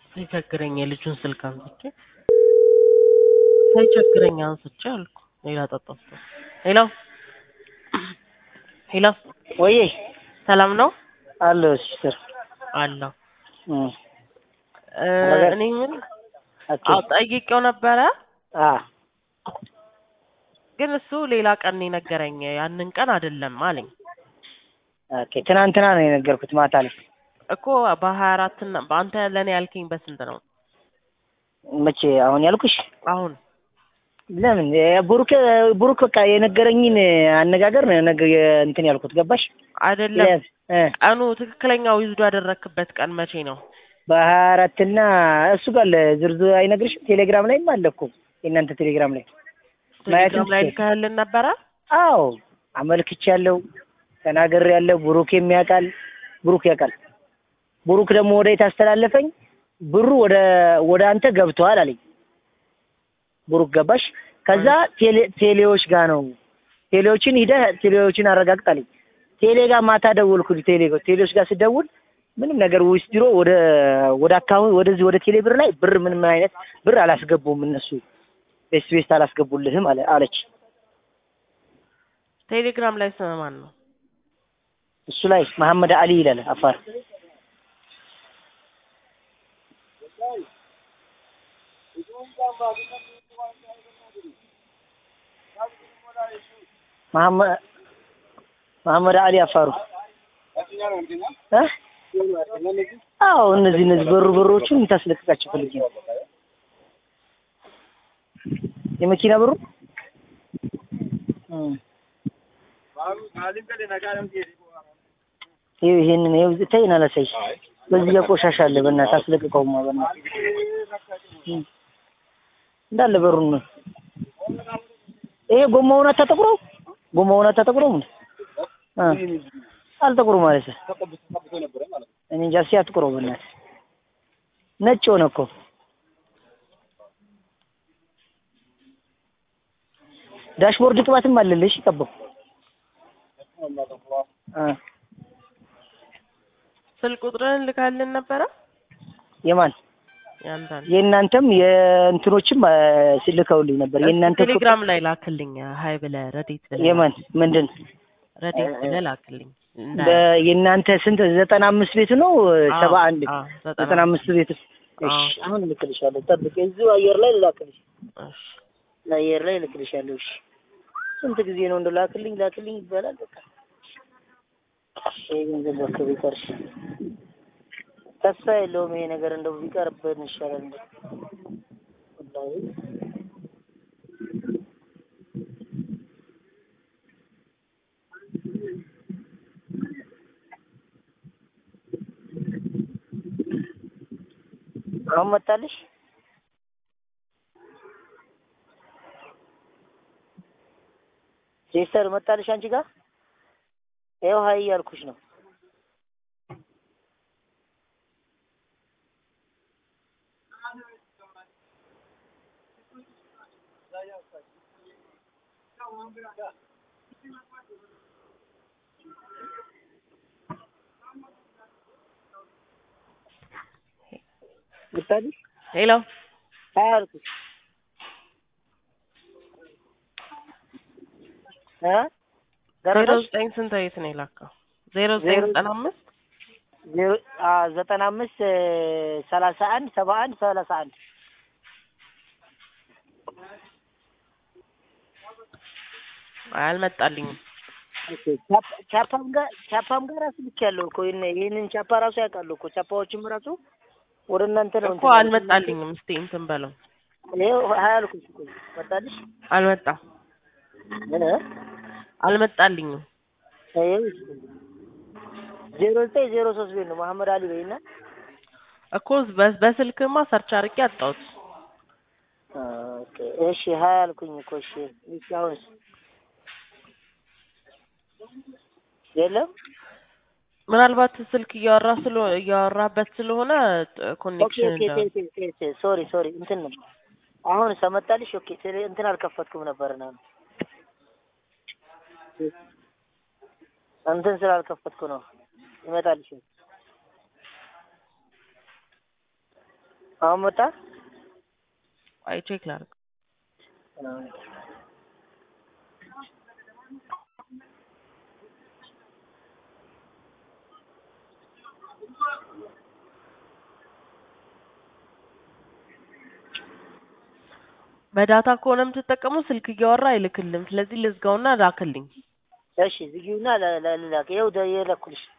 ሳይቸግረኝ የልጁን ስልክ አንስቼ ሳይቸግረኝ አንስቼ አልኩ። ሌላ ጠጣሁ። ሄሎ ሄሎ፣ ወይ ሰላም ነው አለሁ ሲስተር አለሁ። እም እ ነገር- እኔ ምን ኦኬ አዎ ጠይቄው ነበረ፣ አ ግን እሱ ሌላ ቀን ነው የነገረኝ። ያንን ቀን አይደለም አለኝ ኦኬ ትናንትና ነው የነገርኩት ማታ ላይ እኮ በሀያ አራት እና በአንተ ለእኔ ያልከኝ በስንት ነው? መቼ አሁን ያልኩሽ አሁን ለምን እ ብሩክ ብሩክ በቃ የነገረኝን አነጋገር ነው ነገ እንትን ያልኩት ገባሽ አይደለም እ ቀኑ ትክክለኛው ይዝዶ ያደረክበት ቀን መቼ ነው? በሀያ አራት እና እሱ ጋር ዝርዝር አይነግርሽም ቴሌግራም ላይም አለ እኮ የእናንተ ቴሌግራም ላይ ማየትም ቴሌግራም ላይ ትችል። ልከህልን ነበረ? አዎ አመልክቻለሁ ተናግሬያለሁ ብሩክ የሚያውቃል ብሩክ ያውቃል ብሩክ ደግሞ ወደ የት አስተላለፈኝ ብሩ ወደ ወደ አንተ ገብተዋል አለኝ ብሩክ ገባሽ ከዛ ቴሌ ቴሌዎች ጋር ነው ቴሌዎችን ሂደህ ቴሌዎችን አረጋግጥ አለኝ ቴሌ ጋር ማታ ደወልኩኝ ቴሌ ጋር ቴሌዎች ጋር ስደውል ምንም ነገር ዊዝድሮ ወደ ወደ አካውንት ወደዚህ ወደ ቴሌ ብር ላይ ብር ምንም አይነት ብር አላስገቡም እነሱ ቤስ ቤስት አላስገቡልህም አለ አለች ቴሌግራም ላይ ስም ማን ነው? እሱ ላይ መሐመድ አሊ ይላል አፋር መሐመድ መሐመድ አሊ አፋሩ እ አዎ እነዚህ እነዚህ በሩ በሮቹን ታስለቅቃቸው ፈልጌ ነው የመኪና ብሩ እም ይኸው ይሄንን ይኸው ተይን አላሳይሽ በዚህ ጋር ቆሻሻ አለ በእናትህ አስለቅቀውማ በእናትህ እም እንዳለ በሩን ነው ይሄ ጎማውን አታጠቁረው ጎማውን አታጠቁረው ምን እ አልጠቁሩ ማለት ነው እኔ እንጃ እስኪ አትቁረው በእናትህ ነጭ ሆነ እኮ ዳሽቦርድ ቅባትም አለልሽ ቀባው እ ስልክ ቁጥርህን ልከህልን ነበረ? የማን ያንተን የእናንተም የእንትኖችም እ ልከውልኝ ነበር የእናንተ እኮ- ቴሌግራም ላይ ላክልኝ። ሀይ ብለህ ረዴት ብለህ የማን ምንድን ረዴት ብለህ ላክልኝ። እንዳይ- በ- የእናንተ ስንት ዘጠና አምስት ቤቱ ነው አዎ፣ ሰባ አንድ አዎ፣ ዘጠና አምስት ቤቱ እሺ አዎ። አሁን እልክልሻለሁ ጠብቅ እዚሁ አየር ላይ ልላክልሽ እሺ። አየር ላይ እልክልሻለሁ እሺ ስንት ጊዜ ነው እንደው ላክልኝ ላክልኝ ይባላል በቃ ይሄ ገንዘብ እባክህ ቢቀርሽ ተስፋ የለውም ይሄ ነገር እንደው ቢቀርብን ይሻላል እንዴ ወላሂ አሁን መጣልሽ ሲስተር መጣልሽ አንቺ ጋር ይኸው ሀይ እያልኩሽ ነው መጣልሽ ሄሎ ሀይ አልኩሽ እ ዜሮ ደረሰሽ ዘጠኝ ስንት የት ነው የላከው? ዜሮ ዘጠኝ ዜሮ- ዘጠና አምስት ዜሮ አ ዘጠና አምስት እ ሰላሳ አንድ ሰባ አንድ ሰላሳ አንድ አልመጣልኝም። ቻፕ- ቻፓም ጋር ቻፓም ጋር ራሱ ልክ ያለው እኮ ይሄን- ይሄንን ቻፓ ራሱ ያውቃሉ እኮ ቻፓዎችም ራሱ ወደ እናንተ ነው እኮ አልመጣልኝም። እስቲ እንትን በለው ይኸው ሀያ አልኩሽ እኮ መጣልሽ አልመጣም፣ እ አልመጣልኝም። ይኸው ዜሮ ዘጠኝ ዜሮ ሶስት ቤት ነው መሐመድ አሊ በይና እኮ በ- በስልክማ ሰርች አድርጌ አጣሁት። ኦኬ እሺ ሀያ አልኩኝ እኮ እሺ እሺ አሁንስ የለም ምናልባት ስልክ እያወራ ስለ እያወራበት ስለሆነ ኦኬ ኮኔክሽን ኦኬ ኦኬ ኦኬ ሶሪ ሶሪ እንትን ነው አሁን ሰመጣልሽ ኦኬ ቴሌ እንትን አልከፈትኩም ነበር ነው እንትን ስላልከፈትኩ ነው ይመጣልሽ አሁን መጣ። አይ ቼክ ላድርግ። በዳታ ከሆነ የምትጠቀመው ስልክ እያወራ አይልክልም። ስለዚህ ልዝጋውና ላክልኝ። እሺ ዝጊውና ለ- ለ- ልላክ። ይኸው ደ- የላኩልሽ